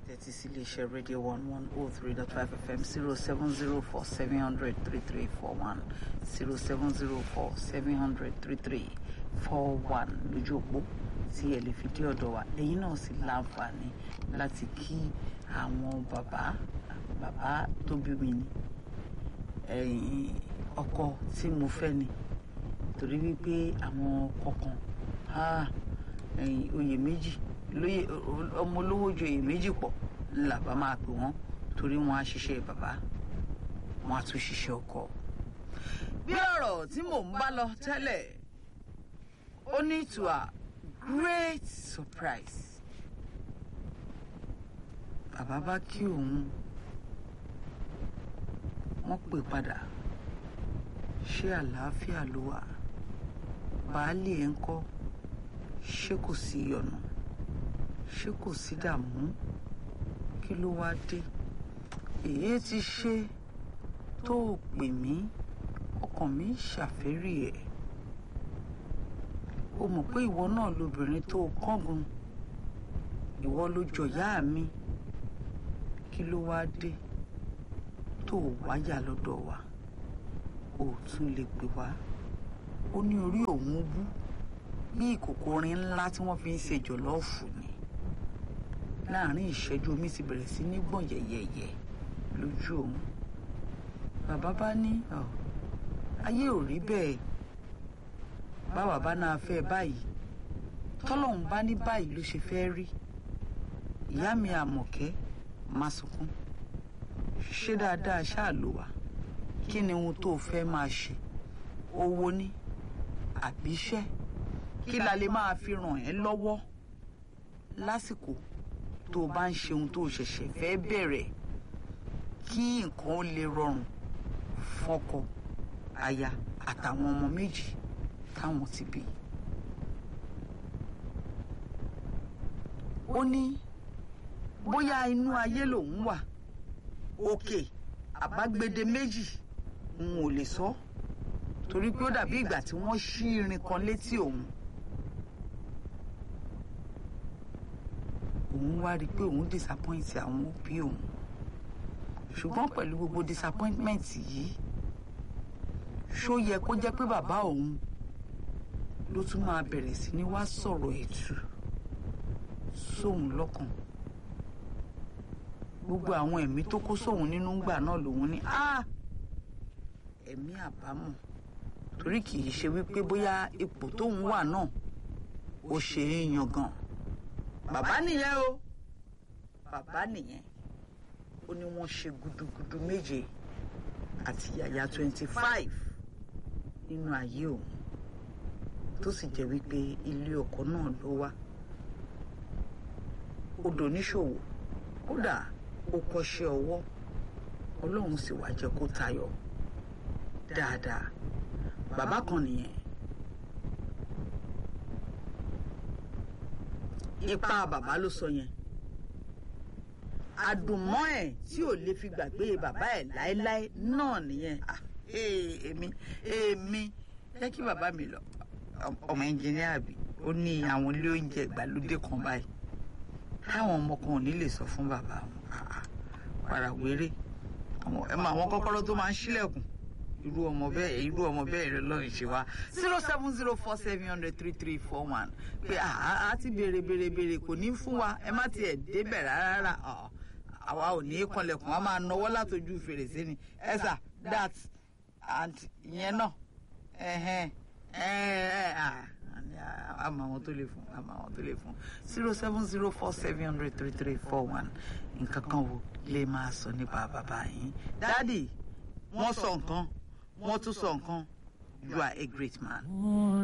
tẹ́tí sí iléeṣẹ́ rédíò one one oh three dot five fm zero seven zero four seven hundred three three four one zero seven zero four seven hundred three three four one lójú òpó tí ẹ lè fi dé ọ̀dọ̀ wa ẹ̀yin náà sì láǹfààní láti kí àwọn bàbá bàbá tó bí mi ni ẹ̀yìn ọkọ tí mo fẹ́ ni torí wípé àwọn kọ̀ọ̀kan ẹ̀yìn oyè méjì lóye ọmọ olówó ju oyè méjì pọ̀ ńlá bá máa pè wọ́n torí wọ́n á ṣiṣẹ́ bàbá wọ́n á tún ṣiṣẹ́ ọkọ. bí ọ̀rọ̀ tí mò ń bá lọ tẹ́lẹ̀ ó ní to a great surprise bàbá bá kí òun wọ́n pè padà ṣé àlàáfíà ló wà baálé ẹ̀ ń kọ́ ṣé kò sí ọ̀nà ṣé kò sí dààmú kí ló wá dé èyí ti ṣe tó o pè mí ọkàn mi ṣàfẹ́rí ẹ̀ o mọ̀ pé ìwọ náà lobìnrin tó o kángun ìwọ ló jọ̀yà mi kí ló wá dé tó o wáyà lọ́dọ̀ wa o tún lè pè wá ó ní orí òun wú bí ìkòkò orin ńlá tí wọ́n fi ń ṣe jọ̀lọ́ọ̀fù ni láàrin ìṣẹ́jú omi ti bẹ̀rẹ̀ sí ní gbọ̀n yẹ̀yẹ̀yẹ̀ lójú òun bàbá bá ní ayé ò rí bẹ́ẹ̀ báwa bá náà fẹ́ báyìí tọ́lọ́hún bá ní báyìí ló ṣe fẹ́ rí ìyá mi àmọ̀kẹ́ má sunkún ṣé dáadáa ṣáà ló wà kí ni ohun tó fẹ́ máa ṣe owó ní àbíṣẹ́ kí la lè máa fi ràn ẹ́ lọ́wọ́ lásìkò tó o bá ń ṣe ohun tó o ṣẹ̀ṣẹ̀ fẹ́ bẹ̀rẹ̀ kí nǹkan ó lè rọrùn fọ́kọ aya àtàwọn ọmọ méjì táwọn ti bí. ó ní bóyá inú ayé lòun wà òkè àbágbede méjì n ò lè sọ torí pé ó dàbí ìgbà tí wọ́n ṣí irin kan létí òun. òun wá rí i pé òun disappoint àwọn òbí òun ṣùgbọ́n pẹ̀lú gbogbo disappointment yìí ṣó yẹ kó jẹ́ pé bàbá òun ló tún máa bẹ̀rẹ̀ sí ní wá sọ̀rọ̀ ẹ̀tù sóun lọ́kàn gbogbo àwọn ẹ̀mí tó kó sóun nínú gbà náà lòun ní ẹ̀mí àbámọ̀ torí kì í ṣe wípé bóyá ipò tóun wà náà ó ṣe é yangàn bàbá nìyẹn o bàbá nìyẹn ó ní wọ́n ṣe gudugudu méje àti yàyà twenty five nínú ayé òun tó sì jẹ́ wípé ilé ọkọ náà ló wá ó doníṣòwò kódà ó kọ́ṣẹ́ ọwọ́ ọlọ́run sì wá jẹ́ kó tayọ dáadáa bàbá kan nìyẹn ipa bàbá ló sọ yẹn àdùnmọ́ ẹ̀ tí ò lè fi gbàgbé bàbá ẹ̀ láéláé náà nìyẹn èmi èmi jẹ́ kí bàbá mi lọ ọmọ ẹnjìníà bí ó ní àwọn ilé oúnjẹ ìgbàlódé kan báyìí táwọn ọmọ kan ò ní lè sọ fún bàbá wọn parawéré ẹ mọ àwọn kọ́kọ́rọ́ tó máa ń ṣílẹ̀kùn irú ọmọ bẹ́ẹ̀ irú ọmọ bẹ́ẹ̀ rẹ lọ́rùn ṣe wá zero seven zero four seven hundred three three four one pé a ti béèrè béèrè béèrè kò ní fún wa ẹ má tiẹ̀ débẹ̀ rárá àwa ò ní í kanlẹ̀kùn wa máa nọwọ́ látọjú fèrèsé ni ẹ sà that and ìyẹn náà ẹ̀hẹ́n àmọ́ àwọn tó lè fún àmọ́ àwọn tó lè fún zero seven zero four seven hundred three three four one nǹkan kan wo lè máa sọ nípa bàbá yín dádì wọ́n sọ nǹkan wọ́n tún sọ nǹkan you are a great man.